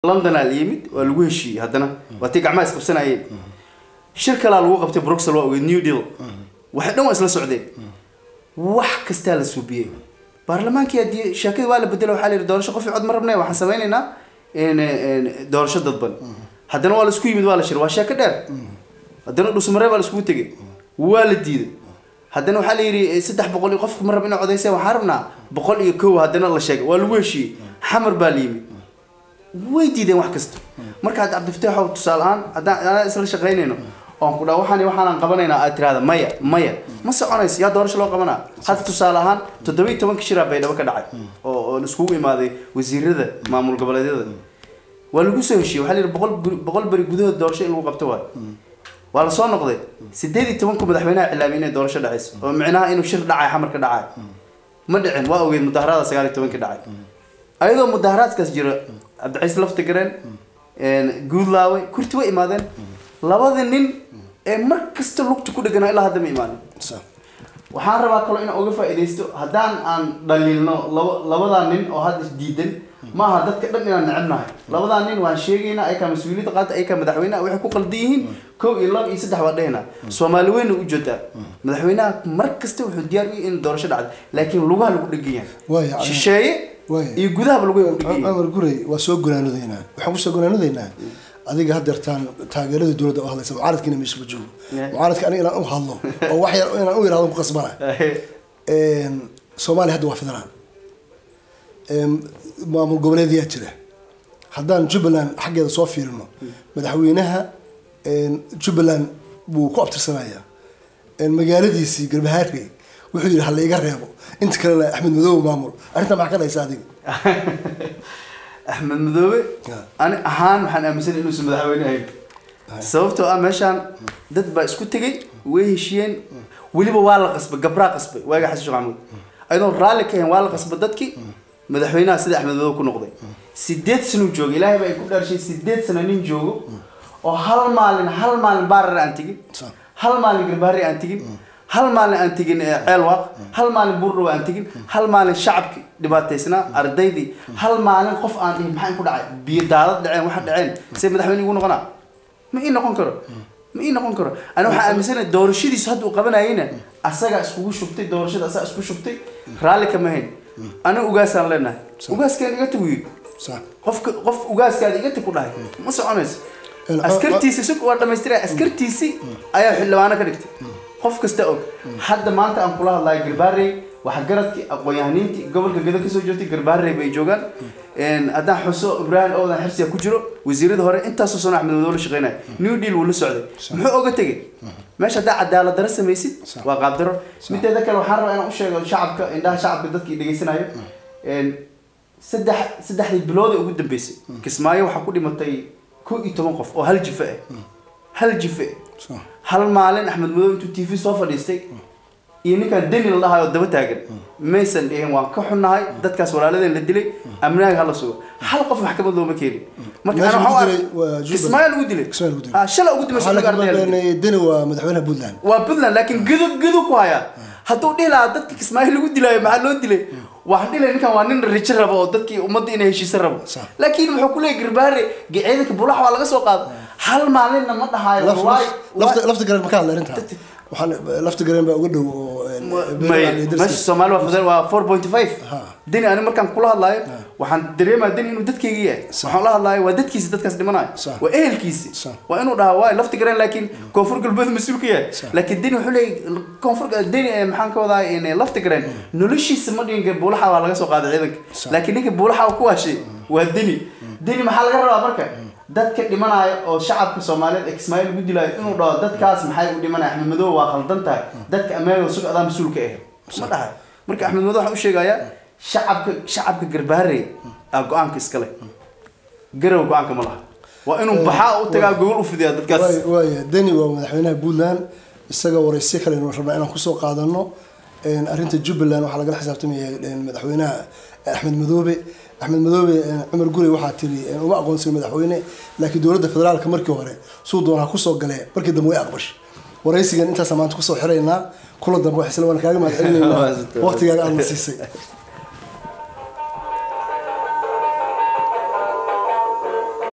londonaa la yimid waa lagu heshiiyey haddana waa tii gacmaha isqabsanayeen shir kalaa lagu qabtay bruxel waa ogeed new deal waxay dhan waa isla socdeen wax kastaa la suubiyey baarlamaankii haddii sheekadii waa la bedelo waxaa la yidhi doorasho qof cod ma rabnay waxaan sameynaynaa doorasho dadban haddana waa la isku yimid waa la shir waa sheeko dheer haddana dhusmaree baa la iskugu tegey waa la diiday haddana waxaa la yidhi saddex boqol iyo qofka ma rab inay codayseen waxaan rabnaa boqol iyo kow haddana la sheegay waa lagu heshiiyey xamar baa la yimid way diideen wax kasta marka hadda cabdifataaxow tusaale ahaan haddaan anaa isla shaqaynayno oon ku dhaa waxaan waxaanaan qabanaynaa aad tirahda maya maya ma soconayso yaa doorasho loo qabanaa hadda tusaale ahaan toddoba iyo tobanka shiraa baydhabo ka dhacay oo oo laiskugu imaaday wasiirada maamul goboleedyada waa lagu soo heshiiyey waxaa la yidhi boqol beri- boqol beri gudahood doorasho in lagu qabto waay waa lasoo noqday sideed iyo tobanku madaxweynaha cilaamiyay inay doorasho dhacayso oo micnaha inuu shir dhacay xamar ka dhacay ma dhicin waa ogeed mudaharada sagaal iyo tobanka dhacay ayadoo mudaharaadkaas jira cabdicaiis laftigareen guudlaawe kurti way imaadeen labada nin ee mar kasta lugta ku dheganaa ilaa hadda ma imaanin waxaan rabaa kaloo inaan uga faa'iidaysto haddaan aan dhaliilno laba labadaa nin oo hadda diidan ma aha dadka dhan inaan necebnahay labadaa nin waan sheegaynaa ayakaa mas-uuliyadda qaata ayakaa madaxweynaha waxay ku qaldan yihiin kow iyo laba iyo saddex waa dhehnaa soomaali weyna u joogtaa madaxweynaha mar kasta wuxuu diyaar u yahay in doorasho dhacdo laakiin lugaha lagu dhegan yahay Waaya, ani- shisheeye Waaya. iyo gudahaba lagu dhegan yahay cumar gurey waa soo gonaanudeynaa waxaan kusoo gonaanudeynaa adiga haddeertaan taageerada dowladda u hadlaysa mucaaradkiina meesha ma joogo Yeah. mucaaradka aniga inaan u hadlo oo wax yar inaan u yidhahdo ku qasbana soomaaliya hadda waa federal Em, maamul goboleedyaa jira haddaan jubbaland xaggeeda soo fiirino madaxweynaha em, jubbaland buu ku abtirsanayaa Em, magaaladiisii garbahaarey wuxuu yidhi ha la iga reebo inta kalena axmed madoobe maamul arrintaa maxaa ka dhaysa adiga axmed madoobe Yeah. ani ahaan waxaan aaminsan inuusan madaxweyne ahayn sababtoo ah meeshaan dad baa isku tegay way heshiyeen weliba waa la qasbay gabraa qasbay waaga xasan sheekh maxamuud ayadoon raalli ka ahayn waa la qasbay dadkii madaxweynaha sida axmed madoobe ku noqday sideed sano jooga ilaahay baa ay ku dhaarshay sideed sano nin joogo oo hal maalin hal maalin baarar aan tegin Sa- hal maalin garbaari aan tegin hal maalin aan tegin eh, ceelwaaq hal maalin buurdhow aan tegin hal maalin shacabki dhibaataysnaa ardaydii hal maalin qof aan dhihin maxaa ku dhacay biyo daadad dhaceen waxa dhaceen see madaxweyne igu noqonaa ma ii noqon karo ma ii noqon karo ani waxaa aaminsanahay doorashadiisu hadda uu qabanayeyna asagaa iskugu shubtay doorashada asagaa isku shubtay raalli kama hayn aniga ugaasaan leenahay ugaaskaan iga tag wiil Sa- qofka qof ugaaskaada iga tag ku dhahay ma soconayso El- askartiisi sug waa dhamaystiraya askartiisi ayaa xildhibaano ka dhigtay qof kasta og hadda maanta aan kula hadlayo garbaarey waxgaradkii aqoon-yahaniintii gobolka gado kasoo joogtay garbaarey bay joogaan haddaan xuso ibraahim owdan xirsiga ku jiro wasiirada hore intaasoo sano axmed madow la shaqeynaya new deal wuu la socday muxuu oga tegay meesha haddaa cadaalad daro samaysid waa qaabdaro mideeda kale waxaan rabaa inaan u sheego shacabka indhaha shacabka dadkii dhegeysanayo saddex saddexdii bilood ee ugu dambeysay kismaayo waxaa ku dhimatay kow iyo toban qof oo hal jife ah hal jife Sa- hal maalin axmed madow intuu t v soo fadhiistay iyo ninkaan deni la dhahayo daba taagan maysan dhihin waan ka xunnahay dadkaas walaaladeen la dilay amnaaga hala sugo hal qof maxkamad looma keenin marka Meesha ana lagu waxaan u dilay waa ark- Jubaland. kismaayo lagu dilay Kismaayo lagu dilay. Ah, shalay ugu waxaa dambeysay laga ardayda la dilay. beenay deni waa madaxweynaha puntland waa puntland laakiin gudu gudu ku hayaa hadduu dhihi lahaa dadka kismaayo lagu dilaayo maxaa loo dilay waxaan dhihi lahaa ninkan waa nin rijo rabo oo dadkii ummadda inay heshiisa rabo Sax. laakiin wuxuu kuleeyahy garbaare ge- ciidanka bulax waa laga soo qaado hal maalinna ma dhahaayo Laf- wallahi laf- lafta lafta gareen ma ka hadla arrintaa waxaan lafta gareen baa uga dhow oo eh, beeraha iyo meesha darsiga. soomaali waa fadel waa four point five Ha. deni ani markaan kula hadlaayo waxaan dareemaya deni inuu dadkayga yahay waxaan la hadlaayo waa dadkiisi dadkaas dhimanayo Sax. waa ehelkiisi Sax. waa inuu dhahaa waay lafti gareen laakiin koonfur galbeed mas-uul ka yahay laakiin deni wuxuu leeyahy koonfur deni eh, maxaan ka wadaa in lafti gareen noloshiisa ma dhihin buulaxa waa laga soo qaaday ciidanka Sax. laakiin ninka buulaxa uu ku waashay waa deni deni maxaa laga rabaa marka dadka dhimanaya oo shacabka soomaaliyeed ee kismaayo lagu dilaayo inuu dhaho dadkaas maxay u dhimanaya axmed madow waa khaldan tahay dadka amaago sug adaa mas-uulka ah ma dhahay marka axmed madow waxaan u sheegayaa shacabka shacabka garbaarey aa go-aanka iskale garow go-aanka ma laha waa inuu baxaa u tagaa gogol u fidiyaa dadkaas waay waaya deni waa madaxweynaha puntland isaga waraysi kale aynu rabnaa inaan kusoo qaadano Een, arrinta jubbaland waxaa lagala xisaabtamaya een, madaxweynaha axmed madoobe axmed madoobe een, cumar gurey waxaa tiri een, uma aqoonsan madaxweyne laakiin dowladda federaalka markii hore suu doonaa kusoo galee markii dambe way aqbashay waraysigan intaasa maanta kusoo xiraynaa kula dambe wax isla waan kaaga mahad celinaynaa waqtigaaga aadna siisay